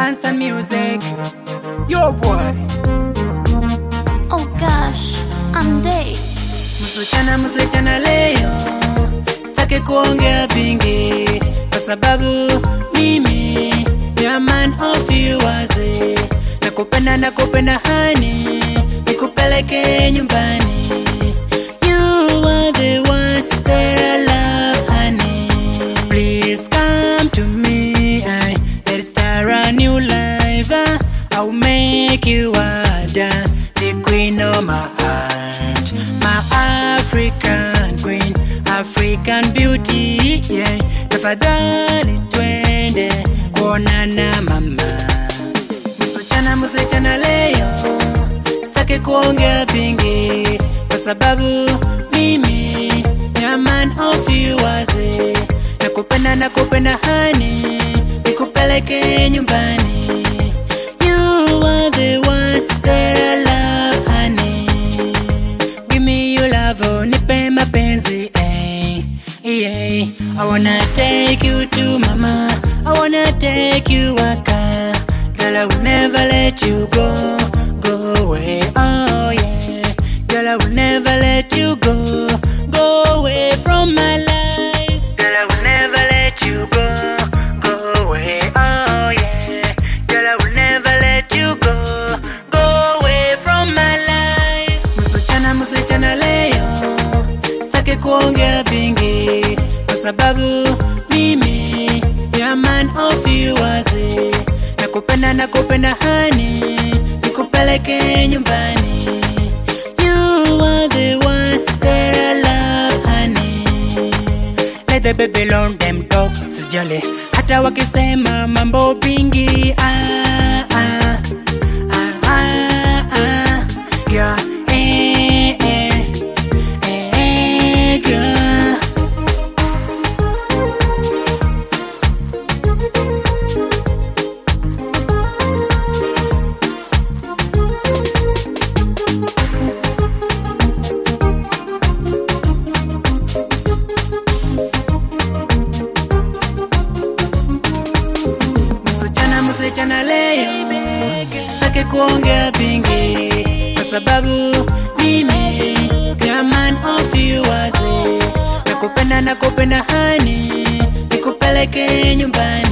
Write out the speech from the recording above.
Bansa Music. Yo boy. Oh gosh, I'm day. Msichana msichana leo sitaki kuongea vingi kwa sababu mimi ni a man of you wazi nakupenda nakupenda hani nikupeleke nyumbani you are the one that I love honey please come to me I, let's start a new life I, I'll make you ada the queen of my heart my African queen African beauty yeah tafadhali twende kuonana mama msichana msichana leo sitaki kuongea vingi kwa sababu mimi ni a man of you wazi nakupenda nakupenda hani nikupeleke nyumbani you are the one that I love honey give me your love oh, nipe mapenzi eh, yeah. I wanna take you to mama I wanna take you waka Girl I will never let you go Go away oh yeah Girl I will never let you go Go away from my life Girl I will never let you go Go away oh yeah Girl I will never let you go Go away from my life Msichana msichana leo sitaki kuongea vingi kwa sababu mimi ni a man of you wazi nakupenda nakupenda hani nikupeleke nyumbani you are the one that I love honey let the baby learn them talk sijali hata wakisema mambo bingi ah, ah, ah, ah, ah, yeah, eh, eh, eh, girl. msichana msichana leo sitaki kuongea vingi kwa sababu mimi ni a man of you wazi nakupenda nakupenda hani nikupeleke nyumbani